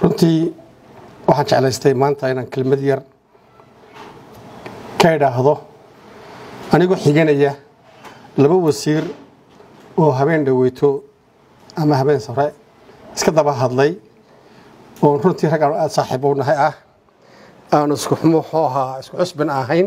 runtii waxaan jeclaystay maanta inaan kelmad yar ka idhaahdo anigoo xiganaya laba wasiir oo habeen dhaweyto ama habeen sare iska daba hadlay oon runtii rag aan aada saaxiib u nahay ah aan isku muxuu ahaa isku cusbin ahayn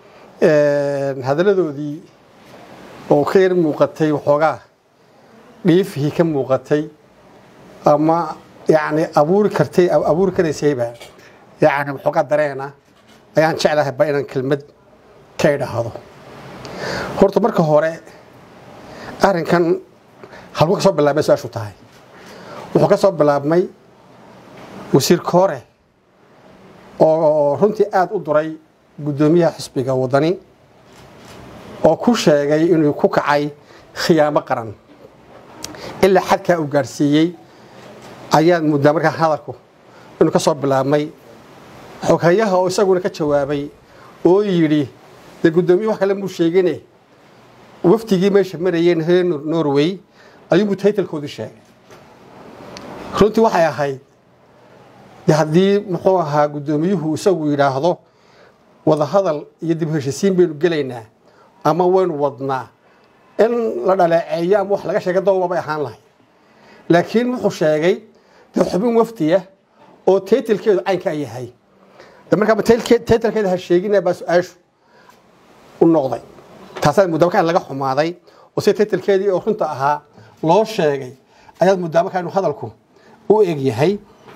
hadalladoodii oo ka yar muuqatay waxoogaa dhiifihii ka muuqatay ama yacni abuuri kartay abuuri karaysayba yacni waxoogaa dareena ayaan jeclahay ba inaan kelmad ka idhaahdo horta marka hore arrinkan halku ka soo bilaabmay su-aashu tahay wuxuu ka soo bilaabmay wasiir koore oo runtii aada u duray guddoomiyaha xisbiga waddani oo ku sheegay inuu ku kacay khiyaamo qaran ilaa xadkaa uu gaadhsiiyey ayaad muddaa markaa hadalku inuu ka soo bilaabmay xoghayaha oo isaguna ka jawaabay oo yidhi dee guddoomiye wax kale muu sheegine wafdigii meesha marayeen reer norway ayuunbuu taytalkoodii sheegay runtii waxay ahayd de haddii muxuu ahaa guddoomiyuhu isagu yidhaahdo wadahadal iyo dib heshisiin baynu gelaynaa ama waynu wadnaa in la dhaleeceeyo ama wax laga sheega dooba bay ahaan lahay laakiin wuxuu sheegay dee xubin wafdiya oo taytalkeedu caynkaa yahay de markaaba taytalkeeda ha sheegina baa su-aashu u noqday taasaad muddaa markaa laga xumaaday oo sida taytalkeedii oo runta ahaa loo sheegay ayaad muddaa markaa inuu hadalku u eg yahay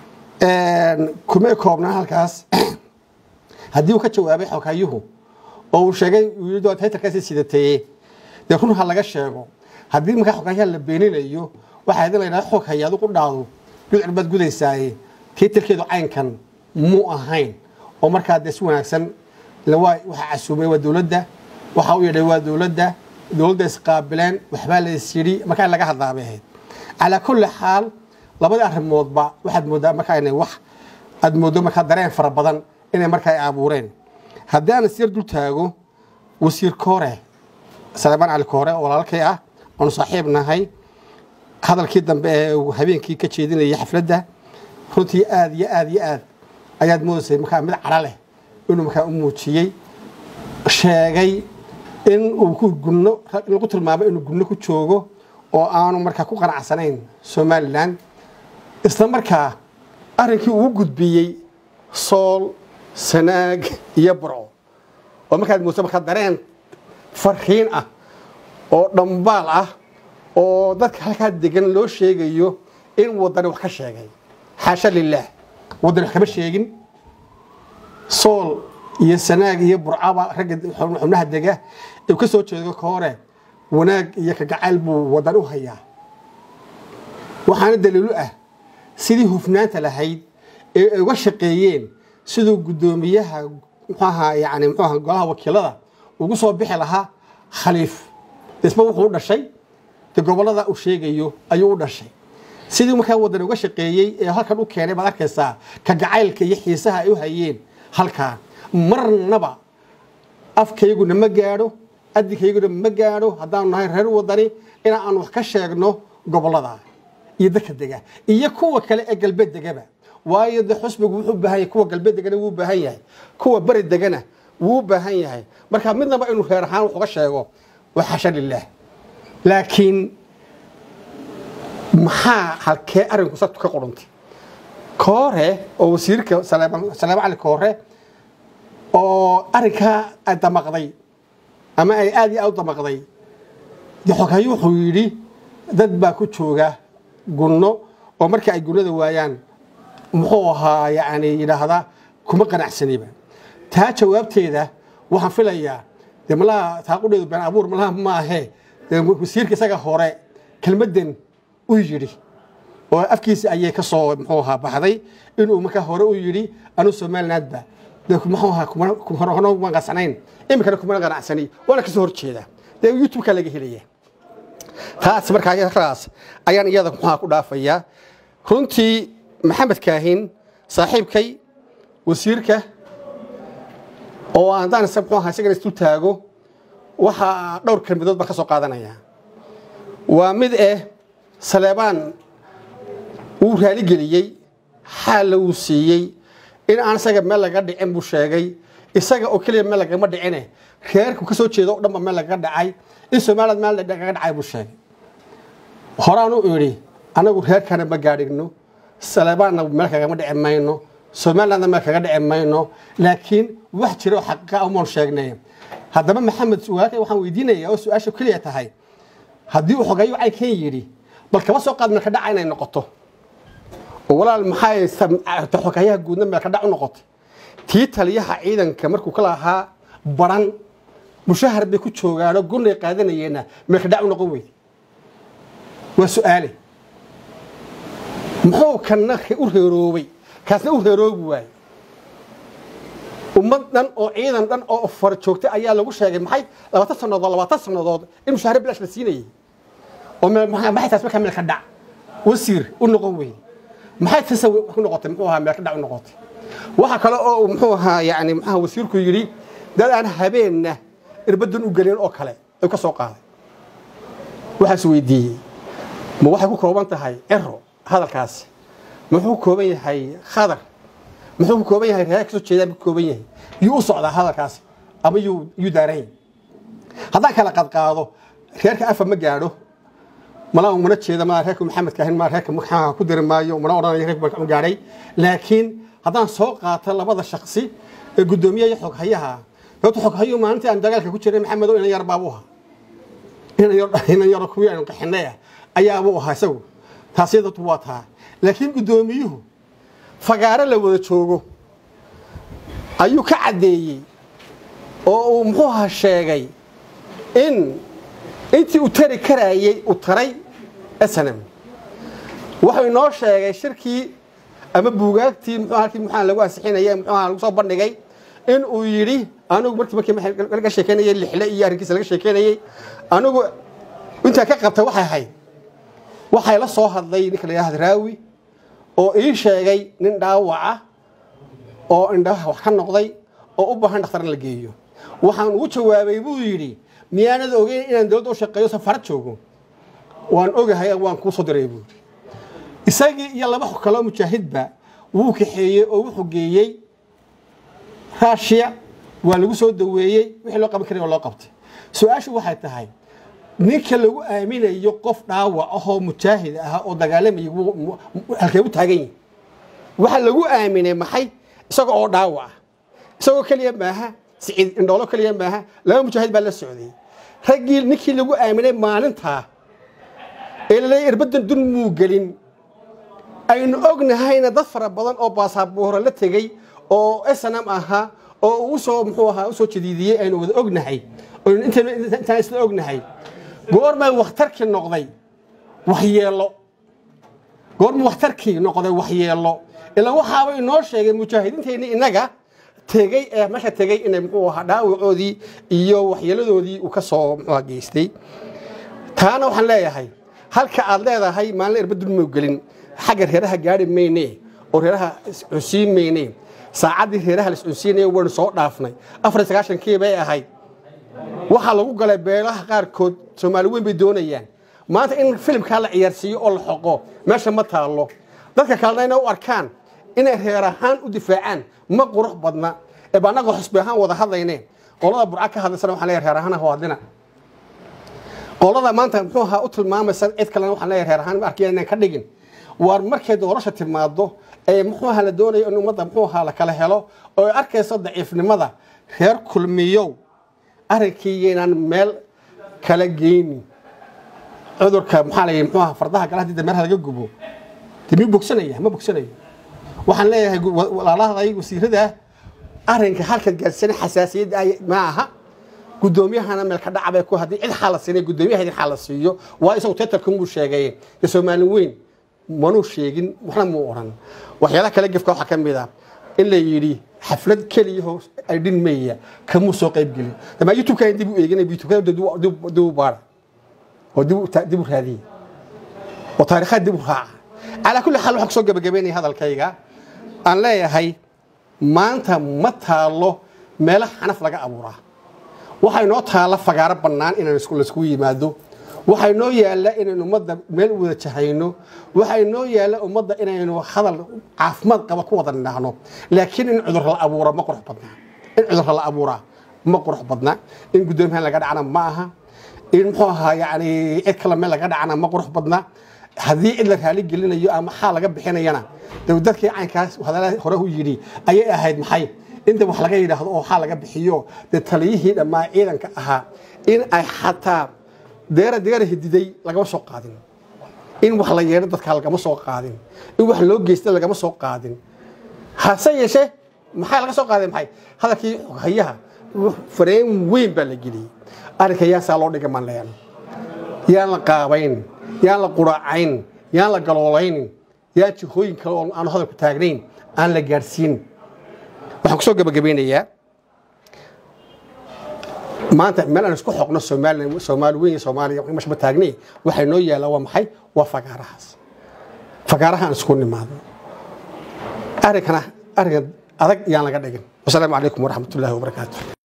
kuma koobnaa halkaas haddii uu ka jawaabay xoghayuhu oo uu sheegay taytalkaasi sidateye dee run ha laga sheego haddii markaa xoghayaha la beeninayo waxaa idin laydhaha xog haya adu qudhaadu gudcur baad gudaysaaye taytalkeedu caynkan muu ahayn oo markaa dee si wanaagsan waxa casuumay waa dowladda waxa u yeedhay waa dowladda dowladda isqaabileen waxbaa la is yidhi markaa in laga hadlaabay ahayd calaa kulli xaal labadii arrimoodba waxaad mooddaa markaa inay wax aad mooddo markaa dareen fara badan inay markaa ay abuureen haddii aan isyar dul taago wasiir koore saleebaan cali koore oo walaalkay ah oonu saaxiib nahay hadalkii dambe ee uu habeenkii ka jeedinayay xafladda runtii aada iyo aada iyo aad ayaad moodaysay markaa mid cadho leh inuu markaa u muujiyey sheegay in uu ku gunno in lagu tilmaamay inuu gunno ku joogo oo aanu markaa ku qanacsanayn somalilan isla markaa arrinkii uu gudbiyey sool sanaag iyo burco oo markaad moodsa markaa dareen farriin ah oo dhambaal ah oo dadka halkaa degan loo sheegayo in waddani wax ka sheegay xaasha lilaah waddani wax kama sheegin sool iyo sanaag iyo burcaba ragga xubnaha dega uu ka soo jeedo ka hore wanaag iyo kagacayl buu waddan u hayaa waxaana daliilu ah sidii hufnaanta lahayd ee ay uga shaqeeyeen siduu guddoomiyaha muxuaha yani muxuaha golaha wakiilada ugu soo bixi lahaa khaliif isba wuxuu u dhashay de gobollada uu sheegayo ayuu u dhashay sidii markaa waddan uga shaqeeyey ee halkan u keenay baad arkaysaa kagacaylka iyo xiisaha ay u hayeen halkaa marnaba afkayguna ma gaadho adinkayguna ma gaadho haddaanu nahay reer waddani in aan wax ka sheegno gobollada iyo dadka dega iyo kuwa kale ee galbeed degaba waayo de xusbigu wuxuu baahan yahay kuwa galbeed degana wuu baahan yahay kuwa beri degana wuu baahan yahay marka midnaba inuu reer ahaan wax uga sheego waa xasha lilaah laakiin maxaa halkee arrinku sabtu ka qurantay koore oo wasiirka saleema cali koore oo arrinkaa ay damaqday ama ay aada iyo aad u damaqday de xoghayo wuxuu yidhi dad baa ku jooga gunno oo markii ay gunnada waayaan muxuu ahaa yacni yidhaahda kuma qanacsaniba taa jawaabteeda waxaan filayaa dee malaha taaqudheedu been abuur malaha ma ahee dee wasiirka isaga hore kelmaddan u yidhi oo afkiisa ayay ka soo muxuu ahaa baxday inuu markaa hore u yidhi anuu somalilandba dee muxuu ahaa kuma qanacsanayn iminkana kuma qanacsani waana kasoo horjeeda dee youtube-ka laga helaya taas markaa raas ayaan iyada muxuha ku dhaafayaa runtii maxamed kaahin saaxiibkay wasiirka oo haddaan muxuu ahaa isagana isdul taago waxaa dhowr kelmadood baan ka soo qaadanayaa waa mid eh saleebaan wuu raaligeliyey xaalla wuu siiyey in aan isaga meel laga dhicin buu sheegay isaga oo keliya meel lagama dhicine reerku ka soo jeedo o dhanba meel lagaga dhacay in somaliland meel lagaga dhacay buu sheegay horaan u idhi anagu reerkana ma gaadhigno salebaanna meel kagama dhici mayno somalilandna meel kaga dhici mayno laakiin wax jira oo xaqiiqa umaan sheegnay haddaba maxamed walaalkay waxaan weydiinaya oo su-aasha keliya tahay haddii uu xogeeyo caynkan yidhi bal kaba soo qaad meelka dhaca inay noqoto oo walaal maxay xogeeyaha guudna meelka dhac u noqotay tii taliyaha ciidanka markuu ka lahaa baran mushahar bay ku joogaanoo gunay qaadanayeena meelka dhac u noqon weyday waa su-aale muxuu kana u reeroobay kaasna u reeroobi waaye ummad dhan oo ciidan dhan oo far joogtay ayaa lagu sheegay maxay labaatan sannadood labaatan sannadood in mushaahare bilash la siinayay oo maxay taas markaa meelka dhac wasiir u noqon weyday maxay tasa ku noqotay muxuu ahaa meelka dhac u noqotay waxa kale oo muxuu ahaa yani maxaa wasiirku yidhi dad aan habeenna irbadan u gelin oo kale ay ka soo qaaday waxaas weydiiyey ma waxay ku kooban tahay ero hadalkaasi muxuu ku kooban yahay khadar muxuu ku kooban yahay reer kasoo jeedaan ku kooban yahay yuu u socdaa hadalkaasi ama yuu yuu daaran yahay haddaan kala qadqaado reerka afa ma gaadho malaa mana jeeda malaa reerka maxamedka ahayn maa reerka maxaa ku diri maayo mana odhanayo reerka ma gaadhay laakiin haddaan soo qaato labada shaksi ee guddoomiyaha iyo xoghayaha horta xoghayu maalintii aan dagaalka ku jiray maxamedo inan yar baabu ahaa inan yaro kuwii aynu qaxinay ah ayaabuu ahaa isagu taasi dadku waa taa laakiin guddoomiyuhu fagaaro la wada joogo ayuu ka caddeeyey oo uu muxuu ahaa sheegay in intii uu tari karaayey uu taray snm wuxuu inoo sheegay shirkii ama buugaagtii muxuu halkii muxaa lagu ansixinayay muxuu lagu soo bandhigay in uu yidhi anigu markii markii laga sheekeynayay lixle iyo arrinkiisa laga sheekeynayay anigu intaan ka qabtay waxay ahayd waxay la soo hadlay ninka la yidhahda raawi oo ii sheegay nin dhaawaca oo indhaha wax ka noqday oo u baahan dhakhtar in la geeyo waxaan ugu jawaabay buu yidhi miyaanad ogeyn inaan dowladda u shaqeeyo safarad joogo waan ogahay waan kuu soo diray buuri isagii iyo laba kaloo mujaahidba wuu kaxeeyey oo wuxuu geeyey raashiya waa lagu soo daweeyey wixii loo qaban karay oo loo qabtay su-aashu waxay tahay ninka lagu aaminayo qof dhaawac ahoo mujaahid ah oo dagaalamaya halkee u taagan yihi waxa lagu aaminay maxay isaga oo dhaawac ah isagoo keliya maaha siciid indhoolo keliya maaha laba mujaahid baa la socday raggii ninkii lagu aaminay maalintaa ee laleeya irbadan dun muu gelin aynu ognahayna dad fara badan oo baasabooro la tegey oo snm ahaa oo uu usoo muxuu ahaa usoo jadiidiyey aynu wada ognahay intaan isla ognahay goormay wakhtarkii noqday waxyeelo goorma wakhtarkii noqday waxyeelo ilaa waxaaba inoo sheegay mujaahidiinteenii innaga tegey ee meesha tegey inay muxuu ahaa dhaawacoodii iyo waxyeeladoodii uu ka soo muxuu geystay taana waxaan leeyahay halka aad leedahay maalin irbadun mau gelin xagga reeraha gaari mayne oo reeraha iscunsiin mayne saacaddii reeraha la iscunsiinaya waynu soo dhaafnay afar iyo sagaashankii bay ahayd waxaa lagu galay beelaha qaarkood soomaali weyn bay doonayaan maanta in filimkaa la ciyaarsiiyo oo la xoqo meesha ma taallo dadka kalena inay u arkaan inay reer ahaan u difaacaan ma qurux badna ee ba annaga xusbi ahaan wada hadlayne qolada burca ka hadlaysana waxaan leeyahay reer ahaan ha hadlina qolada maanta muxuu ahaa u tilmaamaysa cid kalena waxaan leeyahay reer ahaan ma arkaya inaan ka dhigin waar markay doorasha timaado ee muxuu ahaa la doonayo in ummadda muxuu ahaa la kala helo oo ay arkayso daciifnimada reer kulmiyow arrinkii inaan meel kala geynin cudurka maxaa la yidhi muxuu ahaa fardaha gala haddii dameeraha laga gubo dee miyuu bogsanaya ma bogsanayo waxaan leeyahay walaalahday wasiirada arrinka halkan gaarsiina xasaasiyadda ma aha guddoomiyahana meel ka dhacbay ku haddii cid xaala siinay guddoomiyaha idin xaala siiyo waa isagu tetarkan buu sheegay dee soomaali weyn manuu sheegin waxna muu odhan waxyaalaha kale gefka waxaa ka mid ah in la yidhi xaflad keliyaho ay dhinmaya kamuu soo qayb gelin damaa youtube-kan dib u eegin youtube dib u baara oo dib u raadiya oo taariikhaad dib u raaca calaa kulli xaal waxaan kusoo gabagabeynaya hadalkayga aan leeyahay maanta ma taalo meelo xanaf laga abuuraa waxaa inoo taalla fagaaro bannaan inaan laiskugu yimaado waxay noo yaalla inaynu ummadda meel u wada jahayno waxay noo yaalla ummadda inaynu hadal caafimaad qaba ku wada nidhaahno laakiin in cudur la abuura ma qurux badna in cudur la abuuraa ma qurux badna in guddoomiyahan laga dhacna ma aha in muxuu ahaa yani cid kale meel laga dhacna ma qurux badna haddii cid la raali gelinayo ama xaa laga bixinayana de dadkii caynkaas hadalada hore u yidhi ayay ahayd maxay inta wax laga yidhaahdo oo xaa laga bixiyo dee taliyihii dhammaa ciidanka ahaa in ay xataa deera deera hididay lagama soo qaadin in wax la yeedho dadka lagama soo qaadin in wax loo geysta lagama soo qaadin hase yeeshee maxaa laga soo qaaday maxay hadalkii hayaha fareen weyn baa la geliyey arrinka yaasaa loo dhigay manleen yaan la qaabayn yaan la quraacayn yaan la galoolayn yaan jihooyin kale oo aan hadalku taagnayn aan la gaadhsiin waxaan kusoo gabagabeynayaa maanta meel aan isku xoqno soomaaliya soomaali weyn iyo soomaaliya mashba taagnay waxay noo yaallaa waa maxay waa fagaarahaas fagaaraha aan isku nimaadno arrinkana arrinka adag yaan laga dhigin wasalaamu calaykum waraxmatullaahi wabarakaatu